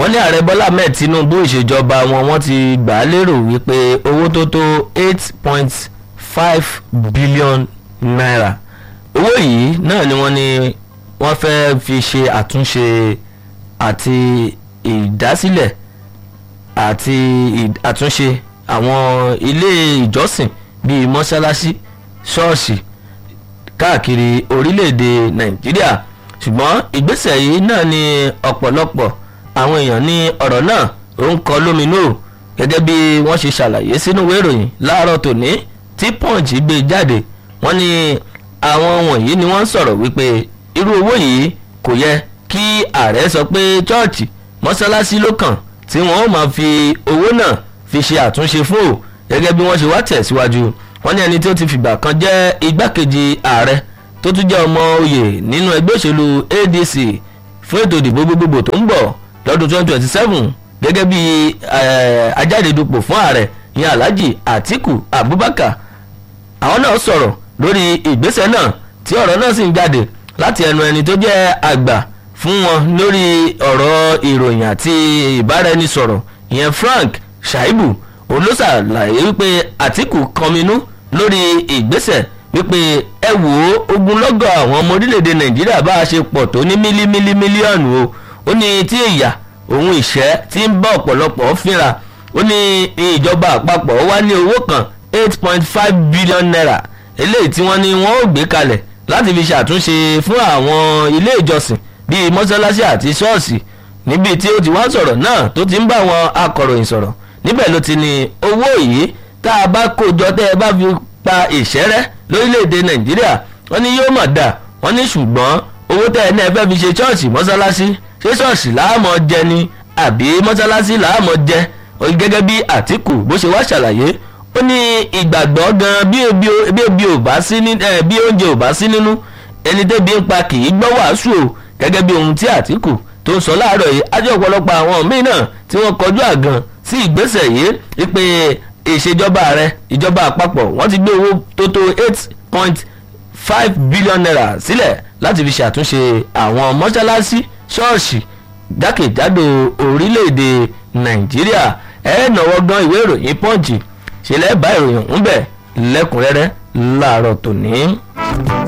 wọ́n ní ààrẹ bọ́lá ahmed tinubu ìṣèjọba wọn wọ́n ti gbà á lérò wípé owó tó tó eight point five billion naira owó yìí náà ni wọ́n ní wọ́n fẹ́ fi ṣe àtúnṣe àti ìdásílẹ̀ àti àtúnṣe àwọn ilé ìjọsìn bíi mọ́ṣáláṣí ṣọ́ọ̀ṣì káàkiri orílẹ̀-èdè nàìjíríà ṣùgbọ́n ìgbésẹ̀ yìí náà ni ọ̀pọ̀lọpọ̀ àwọn èèyàn ní ọ̀rọ̀ náà ó ń kọ lóminú gẹ́gẹ́ bí wọ́n ṣe ṣàlàyé sínú ìwé ìròyìn láàárọ̀ tòní tí punch gbé jáde wọ́n ní àwọn wọ̀nyí ni wọ́n ń sọ̀rọ̀ wípé irú owó yìí kò yẹ kí ààrẹ sọ pé chọ́ọ̀chì mọ́ṣáláṣí ló kàn tí wọ́n ó máa fi owó náà fi ṣe àtúnṣe fún o gẹ́gẹ́ bí wọ́n ṣe wá tẹ̀síwájú wọ́n ní ẹni tí ó ti fìgbà kan jẹ́ igbákejì ààrẹ tó tún jẹ́ ọmọ oyè nínú ẹgbẹ́ òṣèlú adc fún ètò ìdìbò gbogbogbò tó ń bọ̀ lọ́dún 2027 gẹ́gẹ́ bí ajáde-dupò fún ààrẹ ìyẹn alhaji atiku abubakar àwọn náà sọ̀rọ̀ lórí ìgbésẹ̀ náà tí ọ̀rọ̀ náà sì ń jáde láti ẹnu ẹni tó jẹ́ àgbà fún wọn lórí ọ̀rọ̀ ìròyìn àti ìbáraẹnisọ̀rọ̀ ìyẹn frank shaibu òun ló ṣàlàyé wípé àtìkù kọminú lórí ìgbésẹ̀ wípé ẹ wò ó ogunlọ́gọ̀ àwọn ọmọ orílẹ̀-èdè nàìjíríà bá a ṣe pọ̀ tó ní mílímílí mílíọ̀nù o ó ní tí ìyà òun ìṣẹ́ tí ń bá ọ̀pọ̀lọpọ̀ fínra ó ní ìjọba àpapọ̀ wá ní owó kan eight point five billion naira eléyìí tí wọ́n ní wọ́n ó gbé kalẹ̀ láti fi ṣàtúnṣe fún àwọn ilé ìjọsìn bíi mọ́ṣáláṣí àti ṣọ́ọ̀ṣì níbi tí ó ti wá sọ̀rọ̀ náà tó ti ń bá àwọn akọ̀ròyìn sọ̀rọ̀ níbẹ̀ ló ti ní owó yìí tá a bá kó jọ tẹ́ ẹ bá fi pa ìṣẹ́rẹ́ lórílẹ̀‐èdè nàìjíríà wọ́n ní yóò mọ̀ dà wọ́n ní ṣùgbọ́n owó tẹ́ ẹ náà fẹ́ fi ṣe ṣọ́ọ̀ṣì mọ́ṣáláṣí ṣé ṣọ́ọ̀ṣì láàmọ̀ jẹ ni àbí mọ́ṣáláṣí láàmọ̀ jẹ gẹ́gẹ́ bí àtìkù bó ṣe wá ṣàlàyé ó ní ìgbàgbọ́ gan bí ebi ò bá sí ní bí oúnjẹ ò bá sí nínú ẹni tẹ́bi ń pa kì í gbọ́ wàásù o gẹ́gẹ́ bí ohun tí àtìkù tó ń sọ láàárọ̀ yìí ajọ́ ọ̀pọ̀lọpọ̀ àwọn míì náà tí wọ́n kọjú àgàn sí ìgbésẹ̀ yìí wípé ìṣèjọba rẹ ìjọba àpapọ̀ wọ́n ti gbé owó tó tó eight point five billion naira sílẹ̀ láti fi ṣàtúnṣe àwọn mọ́ṣáláṣí ṣọ́ọ̀ṣì jákèjádò orílẹ̀-èdè nàìjíríà ẹ̀ náwó gan ìwé ìròyìn pọ́ǹchì ṣẹlẹ̀ bá ìròyìn ń bẹ̀ lẹ́kùnrẹ́rẹ́ láàárọ̀ tòní.